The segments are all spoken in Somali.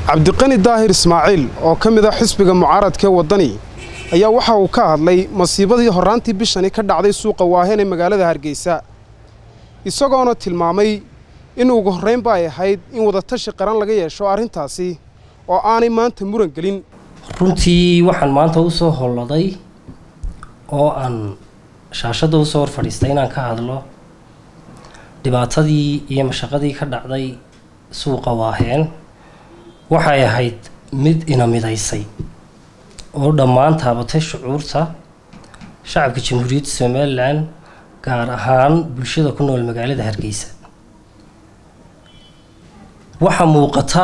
cabdiqani daahir ismaaciil oo ka mid a xisbiga mucaaradkaee waddani ayaa waxa uu ka hadlay masiibadii horraantii bishani ka dhacday suuqa waaheen ee magaalada hargeysa isagoona tilmaamay in ugu horraynba ay ahayd in wadatashi qaran laga yeesho arrintaasi oo aanay maanta muran gelin runtii waxaan maanta u soo holladay oo aan shaashadda usoo hor fadhiistay inaan ka hadlo dhibaatadii iyo mashaqadii ka dhacday suuqa waaheen waxay ahayd mid ina midaysay oo dhammaan taabatay shucuurta shacabka jamhuuriyadda somalilan gaar ahaan bulshada ku nool magaalada hargeysa waxaa muuqata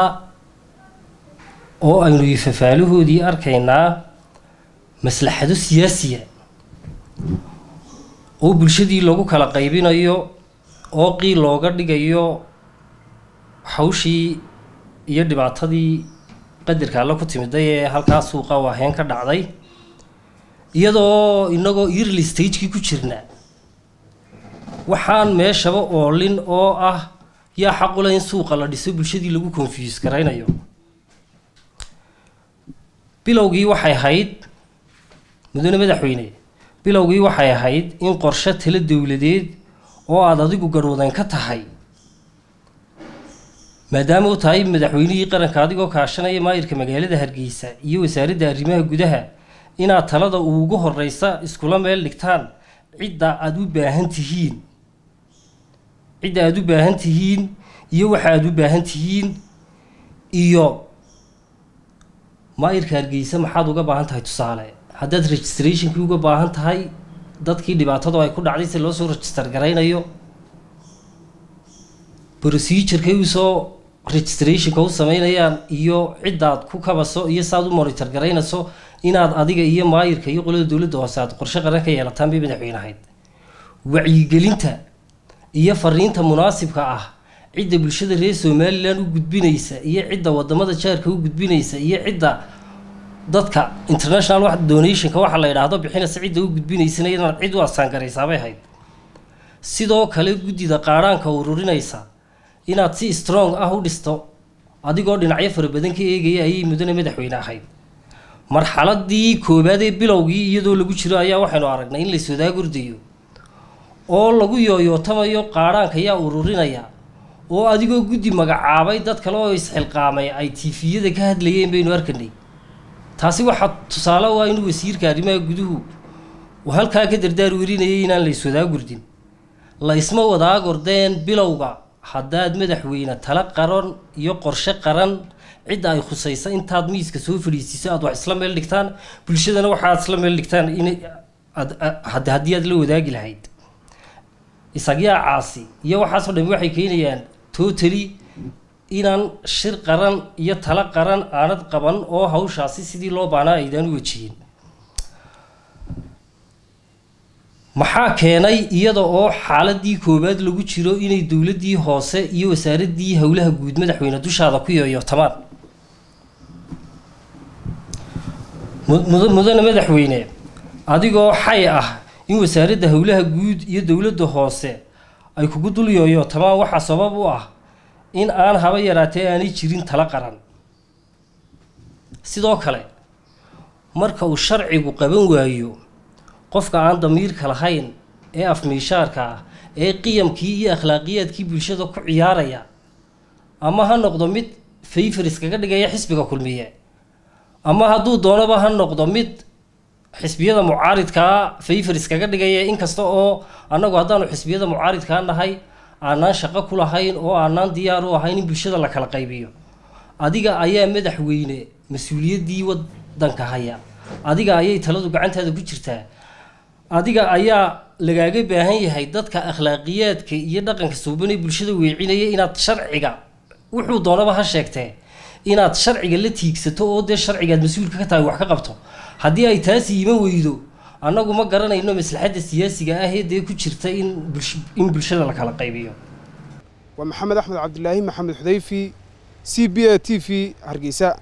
oo aynu ifafaalahoodii arkaynaa maslaxado siyaasiya oo bulshadii lagu kala qaybinayo oo qiil looga dhigayo hawshii iyo dhibaatadii qadarka alle ku timiday ee halkaa suuqa waaheen ka dhacday iyadoo inagoo early stagekii ku jirna waxaan meeshaba oolin oo ah yaa xaqule in suuqa la dhiso bulshadii lagu confuse garaynayo bilowgii waxay ahayd mudane madaxweyne bilowgii waxay ahayd in qorshe talo dowladeed oo aada adigu garhwadan ka tahay maadaama u tahay madaxweynihii qaranka adigoo kaashanaya maayirka magaalada hargeysa iyo wasaaradda arrimaha gudaha inaad talada ugu horeysa iskula meel dhigtaan cidda aada u baahan tihiin cidda aada u baahan tihiin iyo waxa aada u baahan tihiin iyo maayirka hargeysa maxaad uga baahan tahay tusaale haddaad registrationkii uga baahan tahay dadkii dhibaatadu ay ku dhacday si loo soo register garaynayo procedurkay usoo registrationka u sameynayaan iyo ciddaad ku kabaso iyo saaad u monitor garaynayso inaad adiga iyo maayirka iyo qolada dowladda hoose aad qorshe qaran ka yeelataan bay madaxweyne ahayd wacyigelinta iyo fariinta munaasibka ah cidda bulshada reer somalilan u gudbinaysa iyo cidda wadamada jaarka u gudbinaysa iyo cidda dadka international donationka waxa la yidhaahdo bixinaysa cidda u gudbinaysana inaad cid u asaangaraysaabay ahayd sidoo kale guddida qaadhaanka ururinaysa inaad si strong ah u dhisto adigoo dhinacyo fara badan ka eegaya ayay mudane madaxweyne ahayd marxaladii koowaad ee bilowgii iyadoo lagu jiro ayaa waxaynu aragnay in lays wadaagordayo oo lagu yooyootamayo qaadhaanka yaa ururinaya oo adigoo guddi magacaabay dad kale oo isxilqaamay ay tiifiyada ka hadlayeen baynu arkanay taasi waxaa tusaale u ah inuu wasiirka arrimaha guduhu uu halkaa ka dardaar werinayay inaan lays wadaagurdin la isma wadaagordeen bilowga haddaad madaxweyne tala qaran iyo qorshe qaran cidda ay khusaysa intaad miiska soo fadhiisiiso aad wax isla meel dhigtaan bulshadana waxaad isla meel dhigtaan in haddii aad la wadaagi lahayd isagyaa caasi iyo waxaasoo dhami waxay keenayaan totally inaan shir qaran iyo talo qaran aanad qaban oo hawshaasi sidii loo baanaa aydaan u wajihin maxaa keenay iyada oo xaaladii koowaad lagu jiro inay dowladdii hoose iyo wasaaraddii howlaha guud madaxweyne dushaada ku yooyootamaan mudane madaxweyne adigoo xay ah in wasaaradda howlaha guud iyo dowladda hoose ay kugu dul yooyootamaan waxaa sabab u ah in aan haba yaraatee aanay jirin talo qaran sidoo kale marka uu sharcigu qaban waayo qofka aan damiirka lahayn ee afmiishaarka ah ee qiyamkii iyo akhlaaqiyaadkii bulshada ku ciyaaraya ama ha noqdo mid fayfar iskaga dhigaya xisbiga kulmiye ama hadduu doonaba ha noqdo mid xisbiyada mucaaridkaa fayfar iskaga dhigaya inkasta oo annagu haddaanu xisbiyada mucaaridkaa nahay aanaan shaqo ku lahayn oo aanaan diyaar u ahayn in bulshada la kala qaybiyo adiga ayaa madaxweyne mas-uuliyaddii wadanka haya adiga ayay taladu gacantaada ku jirtaa adiga ayaa lagaaga baahan yahay dadka akhlaaqiyaadka iyo dhaqanka suubanee bulshada weecinaya inaad sharciga wuxuu doonaba ha sheegtee inaad sharciga la tiigsato oo dee sharcigaad mas-uulka ka tahay wax ka qabto haddii ay taasi iman weydo annagu ma garanayno maslaxadda siyaasiga ah ee dee ku jirta in in bulshada la kala qaybiyo waa maxamed axmed cabdilaahi maxamed xudayfi c b a t v hargeysa